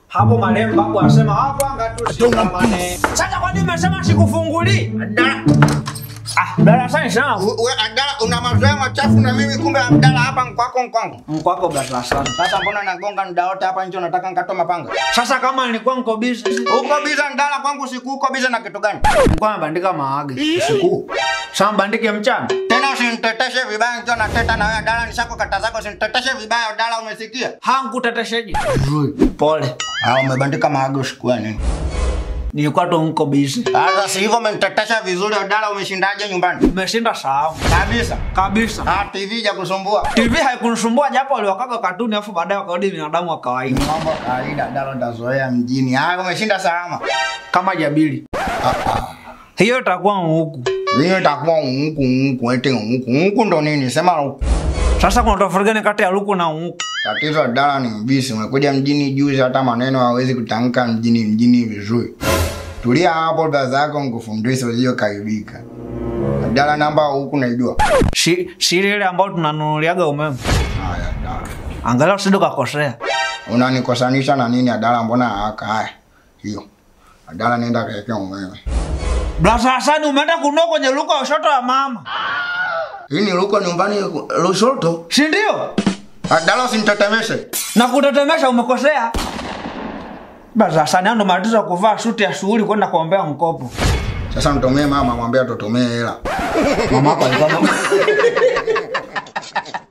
hapo marehemu babu anasema hakwanga tushikamane. Sasa kwa nini umesema sikufungulii? Abdala, Ah, darasani sana. u- we Abdala una mazoea machafu na mimi kumbe Abdala hapa nkwako nkwangu. Mkwako darasani. Sasa mbona nagonga muda wote hapa nje unataka nkatoa mapanga? Sasa kama nilikuwa niko busy, Uko biza Ndala kwangu siku uko biza na kitu gani? nilikuwa nabandika maagi. Siku. Sasa mbandike mchana. Tena usiniteteshe vibaya nikiwa nateta na wewe Abdala nishako kata zako usiniteteshe vibaya Abdala umesikia? Hankutetesheje? Pole. Ah umebandika maago siku ya nini? Nilikuwa tu niko busy. Sasa si hivyo umenitetesha vizuri Abdala umeshindaje nyumbani? Umeshinda sahau. Kabisa. Kabisa. Ah TV ja kusumbua. TV haikunisumbua japo waliwakaga katuni afu baadaye wakarudi binadamu wa kawaida Mambo ya kawaida Abdala utazoea mjini. Ah umeshinda salama. kama jabili. Hiyo itakuwa huku. Hiyo itakuwa ungu ungu ete ungu ungu ndo nini? Sema huku. Sasa kuna tofauti gani kati ya luku na huku? Tatizo Abdala ni mbisi. Umekuja mjini juzi, hata maneno hawezi kutamka mjini mjini vizuri. Tulia hapo, dada zako nikufundishe usije kaibika. Abdala, namba huku naijua. Si siri ile ambayo tunanunuliaga umeme. Haya, Abdala. Angalau usije ukakosea. Unanikosanisha na nini Abdala? Mbona haka haya hiyo Abdala, nenda kaeke umeme. Brasa Hasani umeenda kununua kwenye luka ya ushoto ya mama. Hii ni luko nyumbani Lushoto. Si ndio? Abdala, usinitetemeshe. Na kutetemesha umekosea. Brasa Hasani ando matatizo ya kuvaa suti ya shughuli kwenda kuombea mkopo. Sasa mtomee mama, mwambie atutumie hela. Mama yako alikuwa